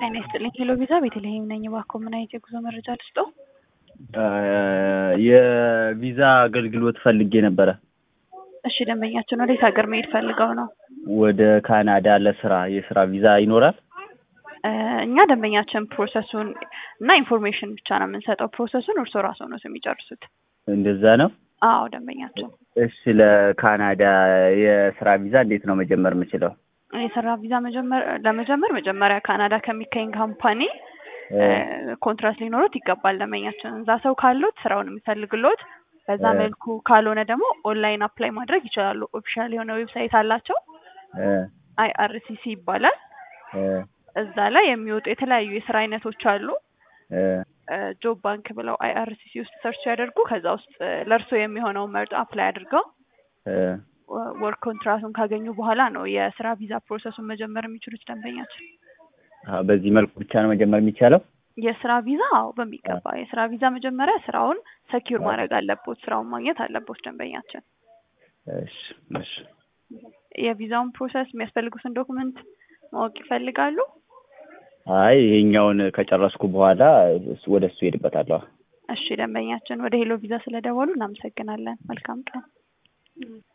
ጤና ይስጥልኝ ሄሎ ቪዛ ቤተልሔም ነኝ። እባክዎ ምን አይነት የጉዞ መረጃ ልስጦ? የቪዛ አገልግሎት ፈልጌ ነበረ። እሺ ደንበኛችን ወዴት ሀገር መሄድ ፈልገው ነው? ወደ ካናዳ ለስራ የስራ ቪዛ ይኖራል? እ እኛ ደንበኛችን ፕሮሰሱን እና ኢንፎርሜሽን ብቻ ነው የምንሰጠው። ፕሮሰሱን እርስዎ ራስዎ ነው የሚጨርሱት። እንደዛ ነው። አዎ ደንበኛችን እሺ ለካናዳ የስራ ቪዛ እንዴት ነው መጀመር የምችለው? የስራ ቪዛ መጀመር ለመጀመር መጀመሪያ ካናዳ ከሚገኝ ካምፓኒ ኮንትራት ሊኖሩት ይገባል። ደንበኛችን እዛ ሰው ካሉት ስራውን የሚፈልግሎት በዛ እ መልኩ ካልሆነ ደግሞ ኦንላይን አፕላይ ማድረግ ይችላሉ። ኦፊሻል የሆነ ዌብሳይት አላቸው። እ አይአርሲሲ ይባላል። እ እዛ ላይ የሚወጡ የተለያዩ የስራ አይነቶች አሉ። እ ጆብ ባንክ ብለው አይአርሲሲ ውስጥ ሰርች ያደርጉ። ከዛ ውስጥ ለእርሶ የሚሆነውን መርጦ አፕላይ አድርገው እ ወርክ ኮንትራቱን ካገኙ በኋላ ነው የስራ ቪዛ ፕሮሰሱን መጀመር የሚችሉት ደንበኛችን። አዎ፣ በዚህ መልኩ ብቻ ነው መጀመር የሚቻለው? የስራ ቪዛ አዎ በሚገባ የስራ ቪዛ መጀመሪያ ስራውን ሰኪዩር ማድረግ አለቦት፣ ስራውን ማግኘት አለቦት ደንበኛችን። እሺ እሺ። የቪዛውን ፕሮሰስ የሚያስፈልጉትን ዶክመንት ማወቅ ይፈልጋሉ? አይ ይሄኛውን ከጨረስኩ በኋላ እሱ- ወደ እሱ ሄድበታለሁ። እሺ ደንበኛችን ወደ ሄሎ ቪዛ ስለደወሉ እናመሰግናለን። መልካም ቀን።